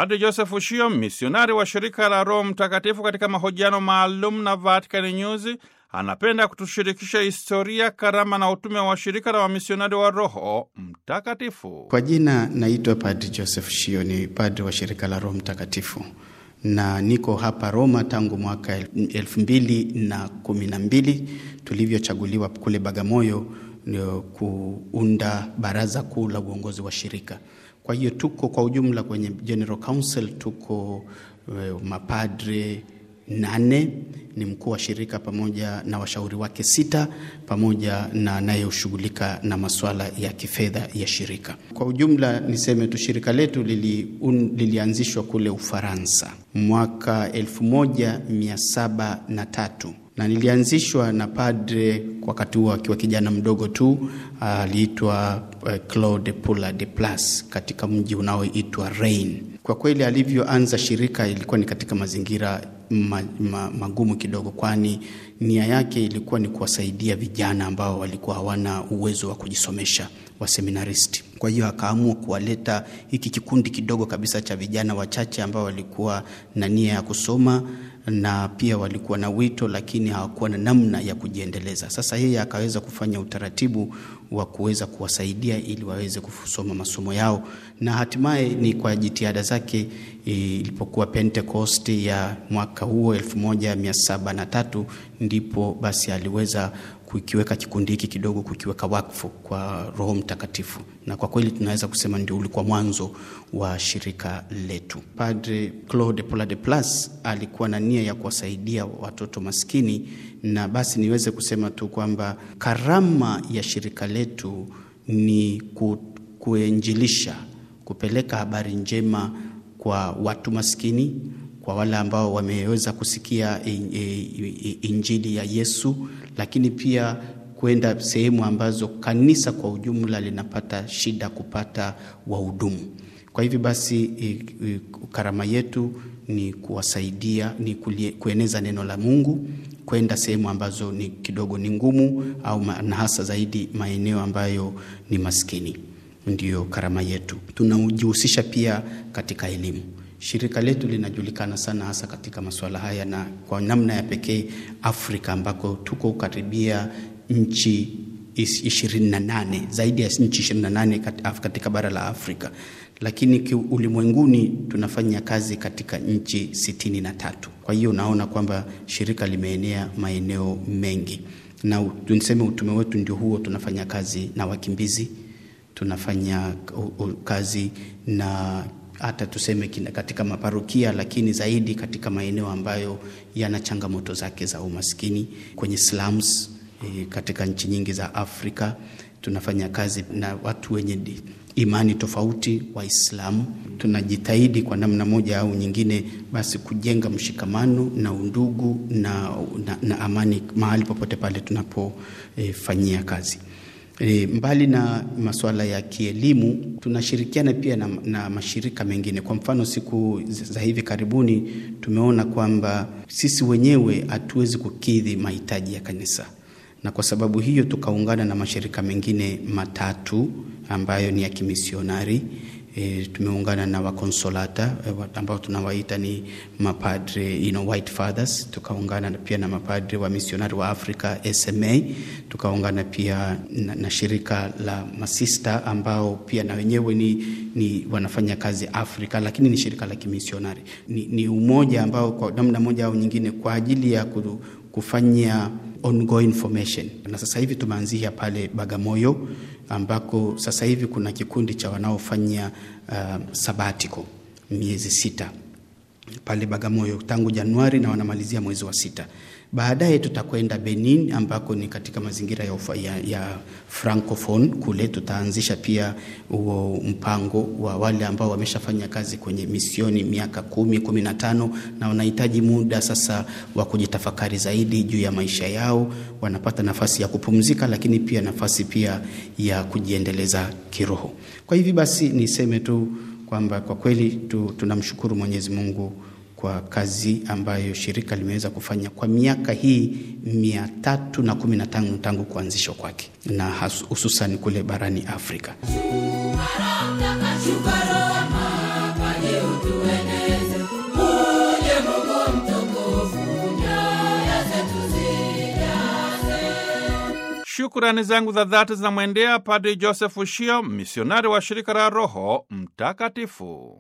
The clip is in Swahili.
Padre Joseph Ushio, misionari wa shirika la Roho Mtakatifu, katika mahojiano maalum na Vatican News, anapenda kutushirikisha historia, karama na utume wa shirika la wamisionari wa Roho Mtakatifu. Kwa jina naitwa Padre Joseph Shio, ni padre wa shirika la Roho Mtakatifu na niko hapa Roma tangu mwaka elfu mbili na kumi na mbili tulivyochaguliwa kule Bagamoyo kuunda baraza kuu la uongozi wa shirika. Kwa hiyo tuko kwa ujumla kwenye General Council tuko uh, mapadre nane, ni mkuu wa shirika pamoja na washauri wake sita, pamoja na anayeshughulika na masuala ya kifedha ya shirika. Kwa ujumla niseme tu shirika letu lili, un, lilianzishwa kule Ufaransa mwaka elfu moja mia saba na tatu na nilianzishwa na padre wakati huo akiwa kijana mdogo tu, aliitwa uh, Claude Pula de Plas katika mji unaoitwa Reims. Kwa kweli alivyoanza shirika ilikuwa ni katika mazingira ma, ma, magumu kidogo, kwani nia yake ilikuwa ni kuwasaidia vijana ambao walikuwa hawana uwezo wa kujisomesha wa seminaristi. Kwa hiyo akaamua kuwaleta hiki kikundi kidogo kabisa cha vijana wachache ambao walikuwa na nia ya kusoma na pia walikuwa na wito lakini hawakuwa na namna ya kujiendeleza. Sasa yeye akaweza kufanya utaratibu wa kuweza kuwasaidia ili waweze kusoma masomo yao, na hatimaye ni kwa jitihada zake ilipokuwa Pentecost ya mwaka huo 1703 ndipo basi aliweza kukiweka kikundi hiki kidogo, kukiweka wakfu kwa Roho Mtakatifu, na kwa kweli tunaweza kusema ndio ulikuwa mwanzo wa shirika letu. Padre Claude Paula de Plas alikuwa na nia ya kuwasaidia watoto maskini, na basi niweze kusema tu kwamba karama ya shirika letu ni ku, kuenjilisha, kupeleka habari njema kwa watu maskini kwa wale ambao wameweza kusikia injili ya Yesu, lakini pia kwenda sehemu ambazo kanisa kwa ujumla linapata shida kupata wahudumu. Kwa hivyo basi, karama yetu ni kuwasaidia, ni kueneza neno la Mungu kwenda sehemu ambazo ni kidogo ni ngumu, au na hasa zaidi maeneo ambayo ni maskini. Ndiyo karama yetu. Tunajihusisha pia katika elimu. Shirika letu linajulikana sana hasa katika masuala haya, na kwa namna ya pekee Afrika ambako tuko karibia nchi ishirini na nane zaidi ya nchi ishirini na nane katika bara la Afrika, lakini ulimwenguni tunafanya kazi katika nchi sitini na tatu. Kwa hiyo unaona kwamba shirika limeenea maeneo mengi, na tuseme utume wetu ndio huo. Tunafanya kazi na wakimbizi, tunafanya kazi na hata tuseme katika maparokia, lakini zaidi katika maeneo ambayo yana changamoto zake za umaskini kwenye slums. E, katika nchi nyingi za Afrika tunafanya kazi na watu wenye imani tofauti, Waislamu. Tunajitahidi kwa namna moja au nyingine, basi kujenga mshikamano na undugu na, na, na amani mahali popote pale tunapofanyia e, kazi. E, mbali na masuala ya kielimu tunashirikiana pia na, na mashirika mengine. Kwa mfano, siku za hivi karibuni tumeona kwamba sisi wenyewe hatuwezi kukidhi mahitaji ya kanisa, na kwa sababu hiyo tukaungana na mashirika mengine matatu ambayo ni ya kimisionari. E, tumeungana na wakonsolata e, ambao tunawaita ni mapadre you know, White Fathers. Tukaungana pia na mapadre wa misionari wa Afrika SMA. Tukaungana pia na, na shirika la masista ambao pia na wenyewe ni, ni wanafanya kazi Afrika, lakini ni shirika la kimisionari. Ni, ni umoja ambao kwa namna moja au nyingine kwa ajili ya kufanya ongoing formation, na sasa hivi tumeanzia pale Bagamoyo ambako sasa hivi kuna kikundi cha wanaofanya uh, sabatiko miezi sita pale Bagamoyo tangu Januari na wanamalizia mwezi wa sita. Baadaye tutakwenda Benin ambako ni katika mazingira ya, ufa, ya, ya francophone kule. Tutaanzisha pia huo mpango wa wale ambao wameshafanya kazi kwenye misioni miaka kumi, kumi na tano na wanahitaji muda sasa wa kujitafakari zaidi juu ya maisha yao. Wanapata nafasi ya kupumzika, lakini pia nafasi pia ya kujiendeleza kiroho. Kwa hivi basi niseme tu kwamba kwa kweli tu, tunamshukuru Mwenyezi Mungu kwa kazi ambayo shirika limeweza kufanya kwa miaka hii mia tatu na kumi na tano tangu kuanzishwa kwake na hususan kule barani Afrika. Shukurani zangu za dhati zinamwendea Padri Joseph Shio, misionari wa shirika la Roho Mtakatifu.